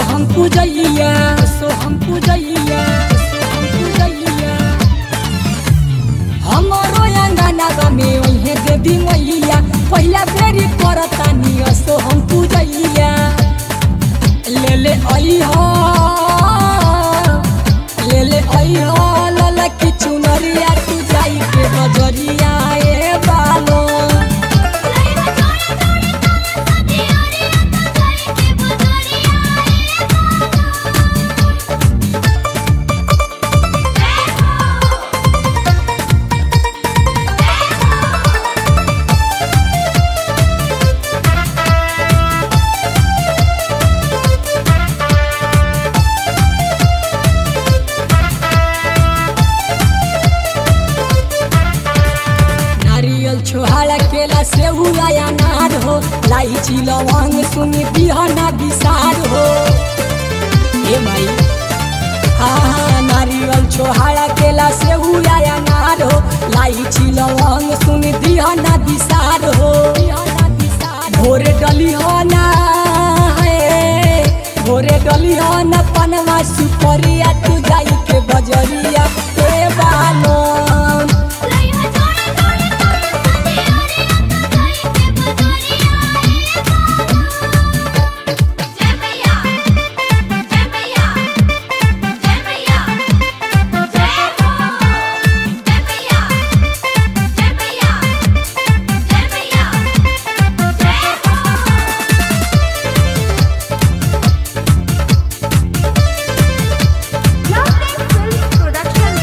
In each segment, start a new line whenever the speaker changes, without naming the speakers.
हम पूजैया सो हम पूजैया सो हम पूजैया हमरो अंगना में ओहे देवी मैया पहिला बेरी करतानी असो हम पूजैया ले ले आई हो ले ले आई हो लला की चुनरिया तू जाई के बजरिया ए बालो नारियल छोहाड़ा केला सेऊ आया नार हो लाइची लवंग सुनी बिहना बिसार हो ए माई हाँ हाँ नारियल छोहाड़ा केला सेऊ आया नार हो लाइची लवंग सुनी बिहना बिसार हो भोरे डली हो ना है भोरे डली हो ना पनवा सुपरिया तू जाई के बजरिया ए बालो
Production.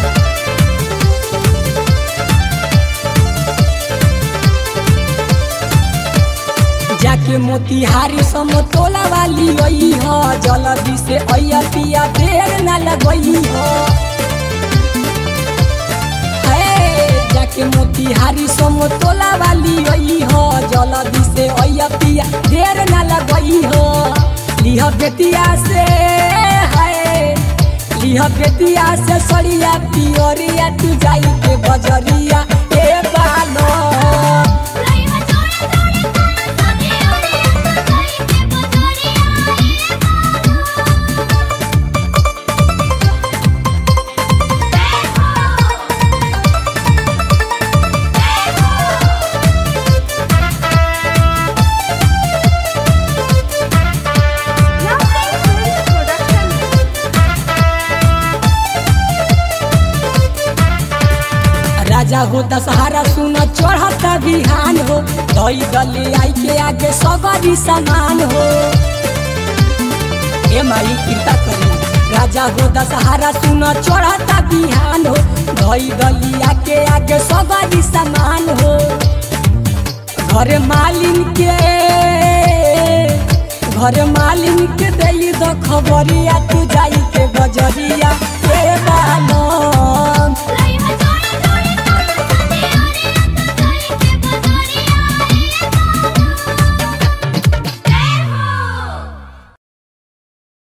जाके मोतिहारी समतोला वाली आई हो जल्दी से अइया पिया देर न लगई हो हे, जाके मोतिहारी समतोला वाली आई हो जल्दी से अइया पिया देर न लगई हो लिह बेतिया से है लिह बेतिया से सड़िया पियरिया तू जाई के बजरिया ए बालो राजा हो दशहरा सुन चढ़ता बिहान हो दई दली आई के आगे सगरी समान हो ए माई कृपा करी राजा हो दशहरा सुन चढ़ता बिहान हो दई दली आके आगे सगरी समान हो घर मालिन के घर मालिन के दई द खबरिया तू जाई के बजरिया